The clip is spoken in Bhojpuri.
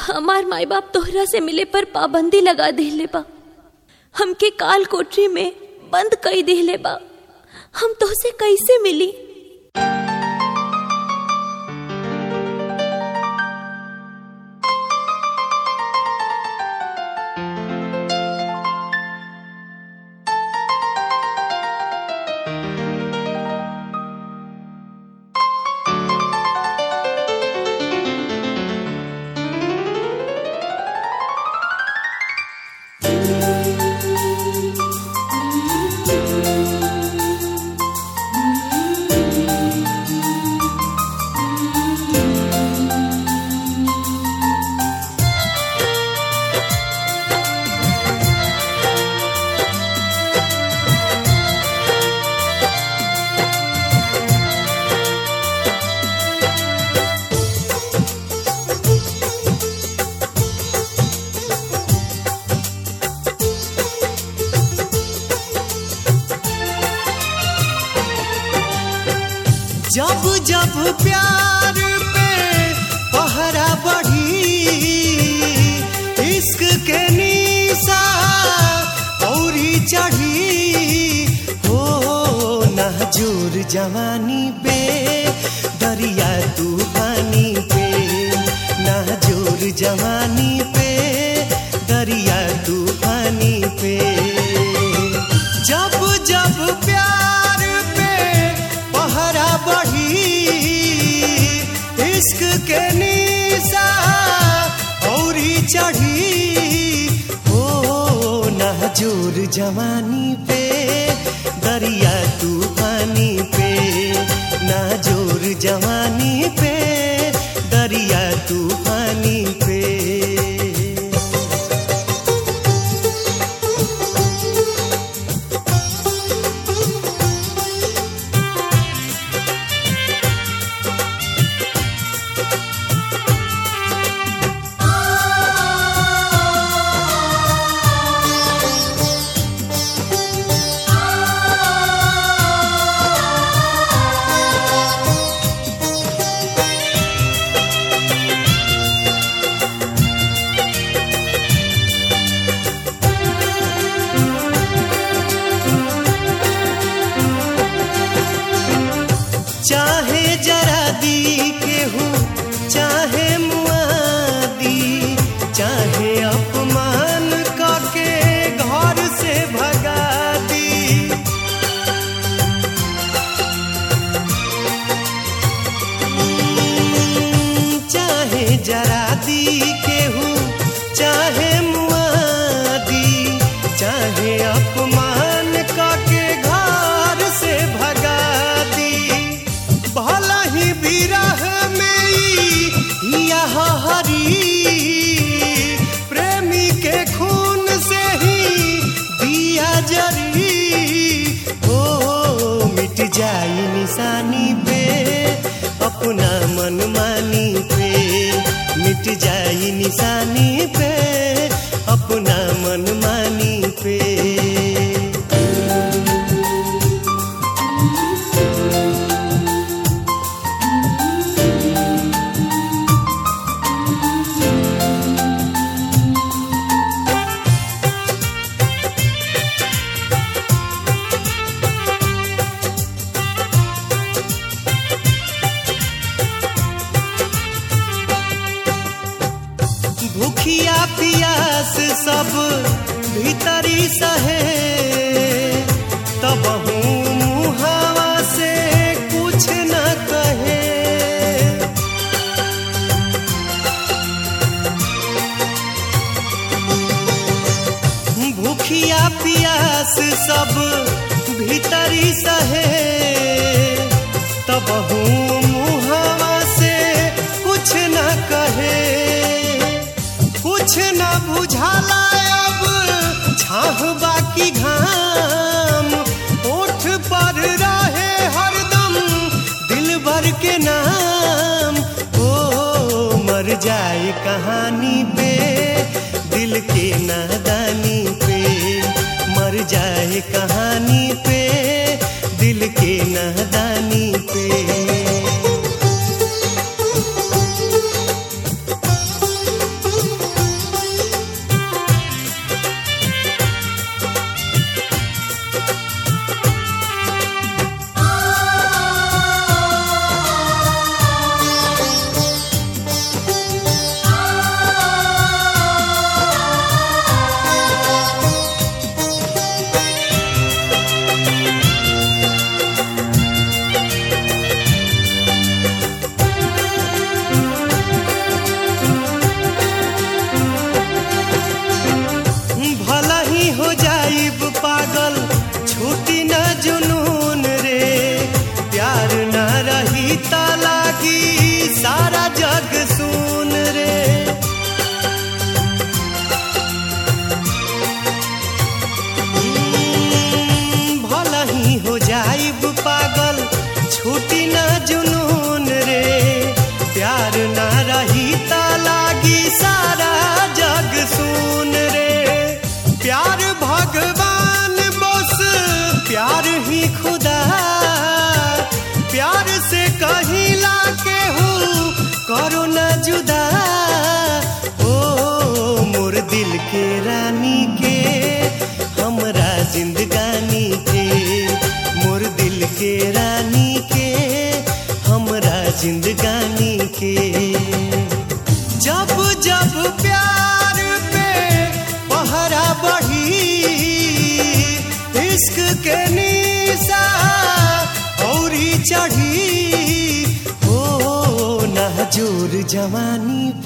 हमार माई बाप तोहरा से मिले पर पाबंदी लगा देले बा हमके काल कोठरी में बंद कई देले बा हम तोहसे कैसे मिली जब जब प्यार पे पहरा बढ़ी इश्क के निशा औरी चढ़ी हो नाजुर जवानी पे दरिया तूफानी पे नाजुर जवानी पे दरिया तूफानी पे जब जब प्यार पे पहरा बढ़ी इश्क के निशा औरी चढ़ी हो नाजुर जवानी पे दरिया तूफानी पे नाजुर जवानी पे दरिया तूफानी पे चाहे जरा दी केहू चाहे मुआदी चाहे अपमान करके घर से भगा दी चाहे जरा दी केहू चाहे मुआदी चाहे अपमान करके घर से भगा दी भला ही विरह में ई यह हरी प्रेमी के खून से ही दिया जरी हो मिट जाई निशानी पे अपना मन मानी पे मिट जाई निशानी पे अपना मन मानी पे भूखिया पियास सब भीतरी सहे तब मुहावा से कुछ न कहे भूखिया पियास सब भीतरी सहे तब मुहावा से कुछ न कहे कुछ न बुझाला अब छाह बाकी घाम ओठ पर रहे हरदम दिल भर के नाम ओ मर जाए कहानी पे दिल के नादानी पे मर जाए कहानी पे दिल के नादानी पे त लागी सारा जग सुन रे भला ही हो जाइब पागल छूटी ना जुनून रे प्यार ना रही त लागी सारा जग सुन रे प्यार भगवान बस प्यार ही खुदा प्यार से कहीं ला के हूँ करो ना जुदा ओ मोर दिल के रानी के हमरा जिंदगानी के मोर दिल के रानी के हमरा जिंदगानी के जब जब प्यार पे पहरा बढ़ी इश्क के निशा औरी चढ़ी ओ ना जोर जवानी